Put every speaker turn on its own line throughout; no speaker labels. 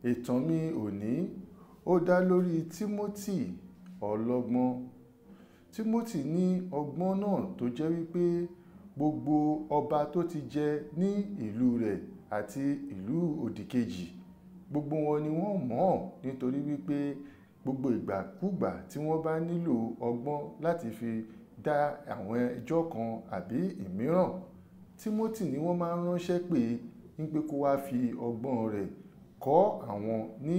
ìtàn mi òní ó dá lórí Timothy ọlọ́gbọ́n Timothy ní ọgbọ́n náà tó jẹ́ wípé gbogbo ọba tó ti jẹ ní ìlú rẹ̀ àti ìlú òdìkejì gbogbo wọn ni wọ́n mọ̀ ọ́ nítorí wípé gbogbo ìgbàkúgbà tí wọ́n bá nílò ọgbọ́n láti fi dá àwọn ẹjọ́ kan àbí ìmíràn Timothy ni wọ́n máa ń ránṣẹ́ pé ń pé kó wá fi ọgbọ́n rẹ̀ kọ́ àwọn ní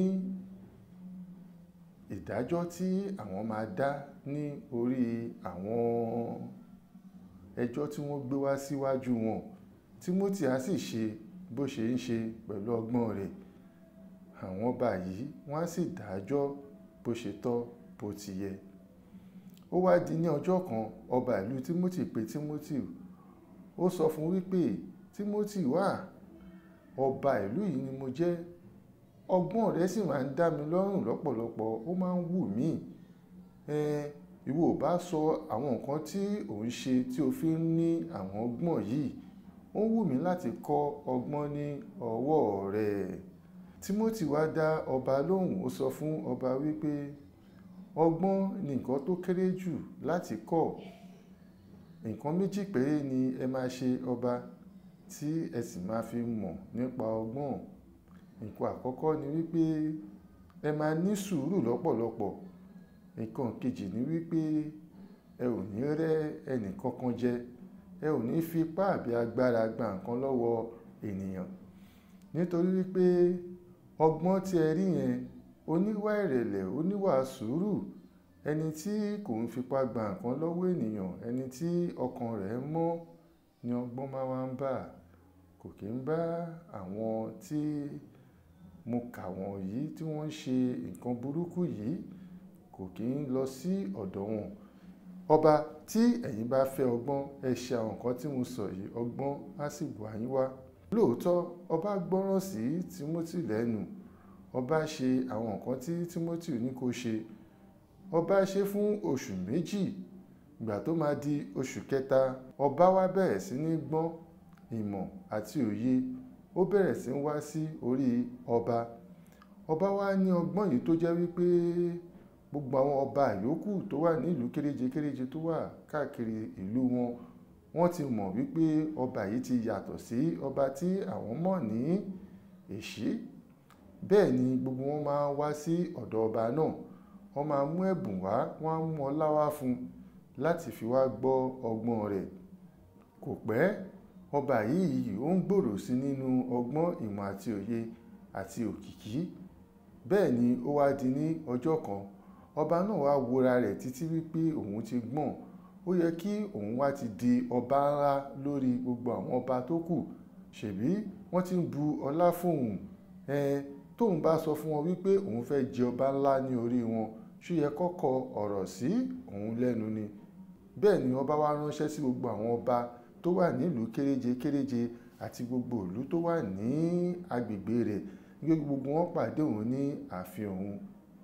ìdájọ́ tí àwọn máa dá ní orí àwọn ẹjọ́ tí wọ́n gbé wá síwájú wọn Timothy á sì ṣe bó ṣe ń ṣe pẹ̀lú ọgbọ́n rẹ̀ àwọn ọba yìí wọ́n á sì dájọ́ bó ṣe tọ́ bó ti yẹ ó wá di ní ọjọ́ kan ọba ìlú Timothy pè Timothy ó sọ fún wípé Timothy wà ọba ìlú yìí ni mo jẹ́ ọgbọ́n rẹ sì máa ń dá mi lọ́rùn lọ́pọ̀lọpọ̀ ó máa ń wù mí ìwọ ò bá sọ àwọn nǹkan tí ò ń ṣe tí o fi ń ní àwọn ọgbọ́n yìí ó ń wù mí láti kọ́ ọgbọ́n ní ọwọ́ rẹ Timothy wá dá ọba lóhùn ó sọ fún ọba wípé ọgbọ́n ni nǹkan tó kéré jù láti kọ́ nǹkan méjì péré ni ẹ máa ṣe ọba tí ẹ sì máa fi mọ̀ nípa ọgbọ́n nǹkan àkọ́kọ́ ni wípé ẹ máa ní sùúrù lọ́pọ̀lọpọ̀ nǹkan kejì ni wípé ẹ ò ní rẹ́ ẹnì kankan jẹ ẹ ò ní fi ipá àbí agbára gba nǹkan lọ́wọ́ ènìyàn nítorí wípé ọgbọ́n tí ẹ rí yẹn oníwà ìrẹ̀lẹ̀ oníwà sùúrù ẹni tí kò ń fipá gba nǹkan lọ́wọ́ ènìyàn ẹni tí ọkàn rẹ̀ mọ́ ni ọgbọ́n máa wá ń bà kò kí ń bá àwọn tí mo kà wọ̀nyí tí wọ́n ń ṣe nǹkan burúkú yìí kò kí ń lọ sí ọ̀dọ̀ wọn ọba tí ẹ̀yin bá fẹ́ ọgbọ́n ẹ ṣe àwọn nǹkan tí mo sọ yìí ọgbọ́n á sì wà yín wá lóòótọ́ ọba gbọ́ràn sí Timothy lẹ́nu ọba ṣe àwọn nǹkan tí Timothy ní kó ṣe ọba ṣe fún oṣù méjì ìgbà tó máa di oṣù kẹta ọba wá bẹ̀rẹ̀ sí ní gbọ́n ìmọ̀ àti òye ó bẹ̀rẹ̀ sí ń wá sí orí ọba ọba wá ní ọgbọ́n yìí tó jẹ́ wípé gbogbo àwọn ọba yòókù tó wà nílùú kéréje kéréje tó wà káàkiri ìlú wọn wọ́n ti mọ̀ wípé ọba yìí ti yàtọ̀ sí ọba tí àwọn mọ̀ ní èṣí bẹ́ẹ̀ ni gbogbo wọn máa wá sí ọ̀dọ̀ ọba náà wọ́n máa mú ẹ̀bùn wá wọ́n á mú ọlá wá fún un láti fi wá gbọ́ ọgbọ́n rẹ̀ kò pẹ́ ọba yìí ó ń gbòòrò sí nínú ọgbọ́n ìmọ̀ àti òye àti òkìkí bẹ́ẹ̀ ni ó wá di ní ọjọ́ kan ọba náà wá wora rẹ̀ títí wípé òun ti gbọ́n ó yẹ kí òun wá ti di ọba ńlá lórí gbogbo àwọn ọba tó kù ṣèbí wọ́n ti ń bu ọlá fóun ẹn tóun bá sọ fún wọn wípé òun fẹ́ jẹ ọba ńlá ní orí wọn ṣó yẹ kọ́kọ́ ọ̀rọ̀ sí òun lẹ́nu ni bẹ́ẹ̀ ni ọba wá ránṣẹ́ sí gbogbo àwọn ọba tó wà nílùú kéréje kéréje àti gbogbo ìlú tó wà ní agbègbè rẹ̀ nígbà gbogbo wọn pàdé òun ní ààfin òun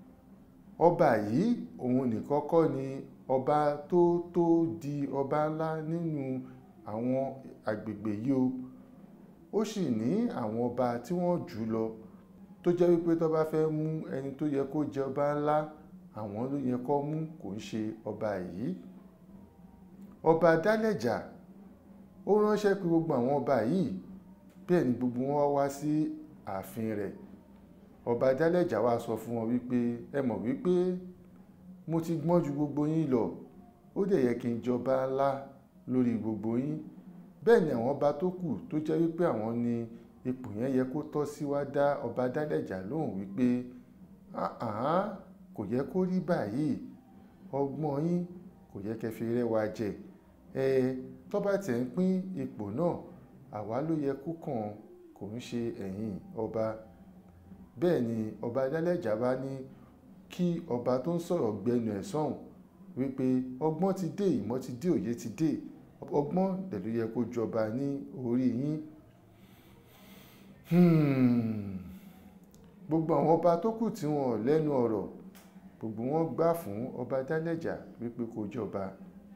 ọba yìí òun nìkan kọ́ ni ọba tó tó di ọba ńlá nínú àwọn agbègbè yìí o ó sì ní àwọn ọba tí wọ́n jù lọ tó jẹ́ wípé tó bá fẹ́ mú ẹni tó yẹ kó jẹ ọba ńlá àwọn ló yẹ kó mú kò ń ṣe ọba yìí ọba dálẹ̀jà ó ránṣẹ́ pé gbogbo àwọn ọba yìí bẹ́ẹ̀ ni gbogbo wọn wá sí ààfin rẹ̀ ọba dálẹ̀jà wá sọ fún wọn wípé ẹ mọ̀ wípé mo ti gbọ́n ju gbogbo yín lọ ó dẹ̀ yẹ kí n jọba ńlá lórí gbogbo yín bẹ́ẹ̀ ni àwọn ọba tó kù tó jẹ́ wípé àwọn ni ipò yẹn yẹ kó tọ́ sí wá dá ọba dálẹ̀jà lóhùn wípé àhán kò yẹ kó rí báyìí ọgbọ́n yín kò yẹ kẹ́ fi rẹ́ wa jẹ ẹ tó bá tẹ̀ ń pín ipò náà àwa ló yẹ kó kàn kò ń ṣe ẹ̀yin ọba bẹ́ẹ̀ ni ọba dálẹ́jà bá ní kí ọba tó ń sọ̀rọ̀ gbẹnu ẹ̀ sọ̀hún wípé ọgbọ́n ti dé ìmọ̀ ti dé òye ti dé ọgbọ́n dẹ̀ ló yẹ kó jọba ní orí yín gbogbo àwọn ọba tó kù tí wọn ò lẹ́nu ọ̀rọ̀ gbogbo wọn gbà fún ọba dálẹ́jà wípé kó jọba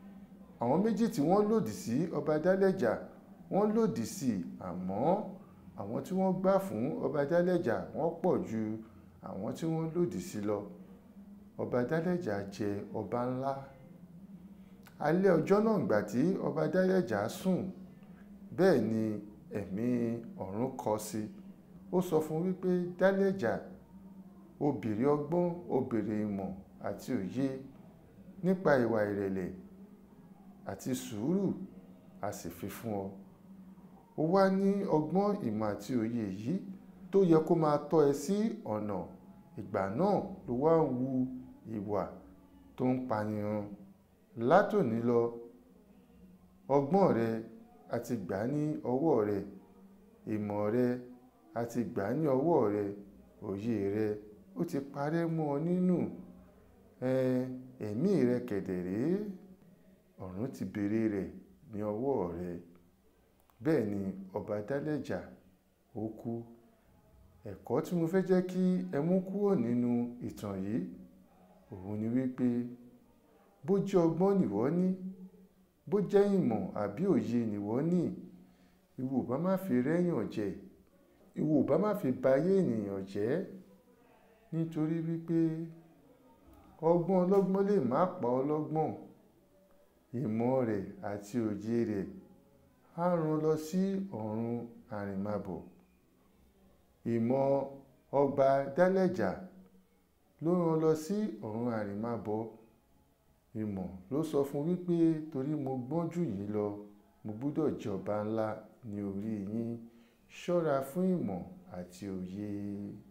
àwọn méjì tí wọ́n lòdì sí ọba dálẹ́jà wọ́n lòdì sí i àmọ́ àwọn tí wọ́n gbà fún ọba dálẹ́jà wọ́n pọ̀ ju àwọn tí wọ́n lòdì sí lọ ọba dálẹ́jà jẹ ọba ńlá alẹ́ ọjọ́ náà gbà tí ọba dálẹ́jà sùn bẹ́ẹ̀ ni ẹ̀mí ọ̀run kọ sí ó sọ fún wípé dálẹ́jà ó béèrè ọgbọ́n ó béèrè ìmọ̀ àti òye nípa ìwà ìrẹ̀lẹ̀ àti sùúrù a sì fi fún ọ ó wá ní ọgbọ́n ìmọ̀ àti òye yìí tó yẹ kó máa tọ́ ẹ sí ọ̀nà ìgbà náà ló wá ń wu ìwà tó ń panirun látòní lọ ọgbọ́n rẹ àti gbà ní ọwọ́ rẹ ìmọ̀ rẹ àti gbà ní ọwọ́ rẹ òye rẹ ó ti parẹ́ mọ́ ọ nínú ẹ̀mí rẹ kẹ̀dẹ̀rẹ́ ọ̀run ti béèrè rẹ̀ ní ọwọ́ rẹ bẹ́ẹ̀ ni ọba dálẹ́jà ó kú ẹ̀kọ́ tí mo fẹ́ jẹ́ kí ẹ mú kúrò nínú ìtàn yìí òun ni wípé bó jẹ́ ọgbọ́n nìwọ ní bó jẹ́ ìmọ̀ àbí òye nìwọ ní ìwọ bá má fi rẹ́yàn jẹ ìwọ bá má fi bayé ènìyàn jẹ́ nítorí wípé ọgbọ́n ọlọ́gbọ́n lè má pa ọlọ́gbọ́n ìmọ̀ rẹ̀ àti òye rẹ̀ á rán lọ sí ọ̀run àrìnmabọ̀ ìmọ̀ ọba dálẹ́jà ló rán lọ sí ọ̀run àrìnmabọ̀ ìmọ̀ ló sọ fún wípé torí mo gbọ́n jù yín lọ mo gbúdọ̀ jẹ ọba ńlá ní orí yín ṣọ́ra fún ìmọ̀ àti òye.